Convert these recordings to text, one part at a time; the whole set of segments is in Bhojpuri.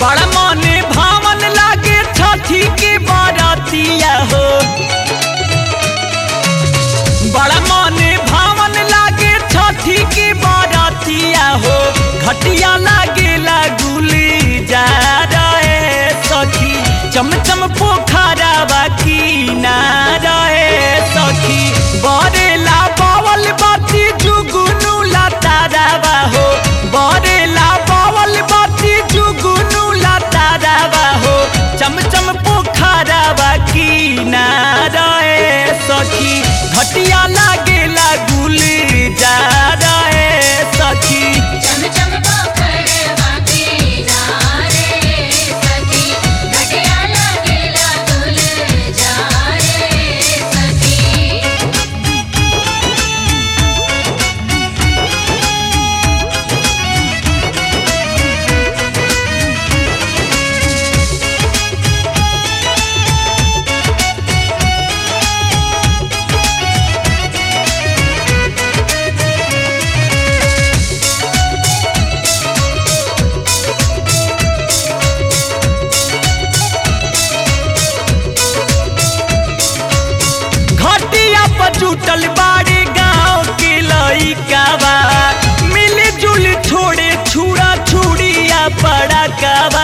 बड़ा मने भावन लागे छठी के बारातिया हो बड़ा मने भावन लागे छठी के बारातिया हो घटिया लागे लागुली जा रहे सखी चमचम पोखरा बाकी ना रहे सखी बरेला बावल बाती जुगुनु लतारावा हो बरेला बावल बाती जुगुनु लतारावा हो चमचम पोखरा बाकी ना रहे सखी घटिया लागे लागुली जा रहे सखी चम चम पोखरवा की जा रे सखी घटिया लागेला दुल जा रे सखी घटिया पर जुटल बाड़े गांव के लइकावा मिली जुली छोड़े छुड़ा छुड़िया पड़ा कावा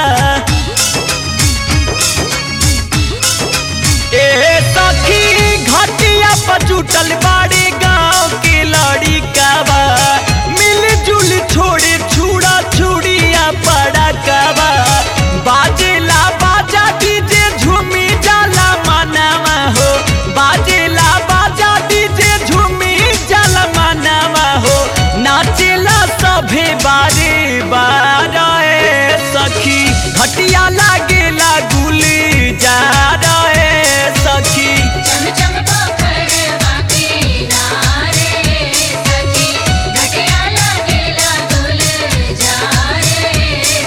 ए सखी घटिया पर जुटल बाड़े गांव के लड़िकावा मिली जुली छोड़े छुड़ा छुड़िया पड़ा कावा बाजेला बाजा डीजे झूमी जाला मनावा हो बाजेला बाजा डीजे झूमी जाला मनावा हो नाचेला सभे बारे बारे सखी घटिया लागेला गुली जा रहे सखी चम चम पोखरवा की जा रे सखी घटिया लागेला दुल जा रे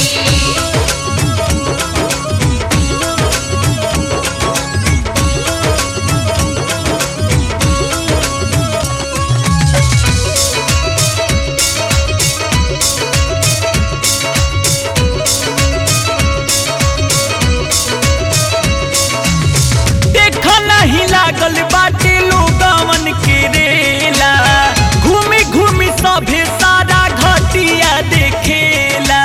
सखी देख नहीं लागल बाटे लोगवन के रेला घूमी घूमी सभे सारा घटिया देखेला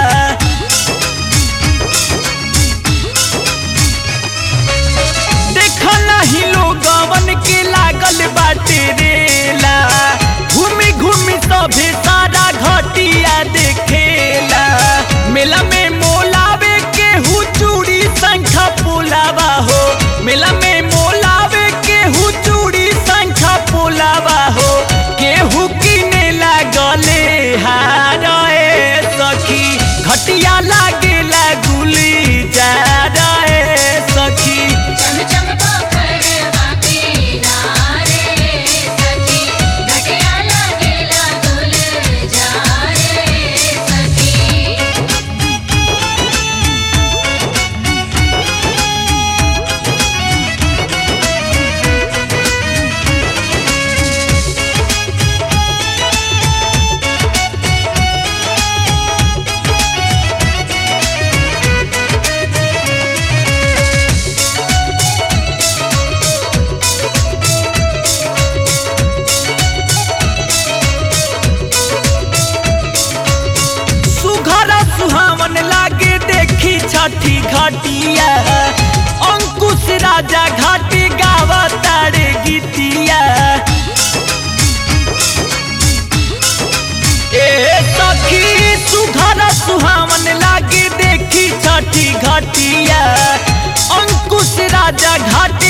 देख नहीं लोगवन के लागल बाटे रेला घूमी घूमी सभे सारा घटिया देखेला मेला में मोलावे के हु चूड़ी संखा पुलावा हो मेला में मोलावे के हु चूड़ी संखा पुलावा हो केहू किने लागले हारे सखी घटिया लागे लागुली जा रहे सखी चम चम पोखरवा की जा रे सखी घटिया लागेला दुल जा रे सखी सुघर सुहावन लागे देखी छठी घटिया अंकुश राजा घाटी गावा तारे गीतिया ए सखी सुघर सुहावन लागे देखी छठी घटिया अंकुश राजा घाटी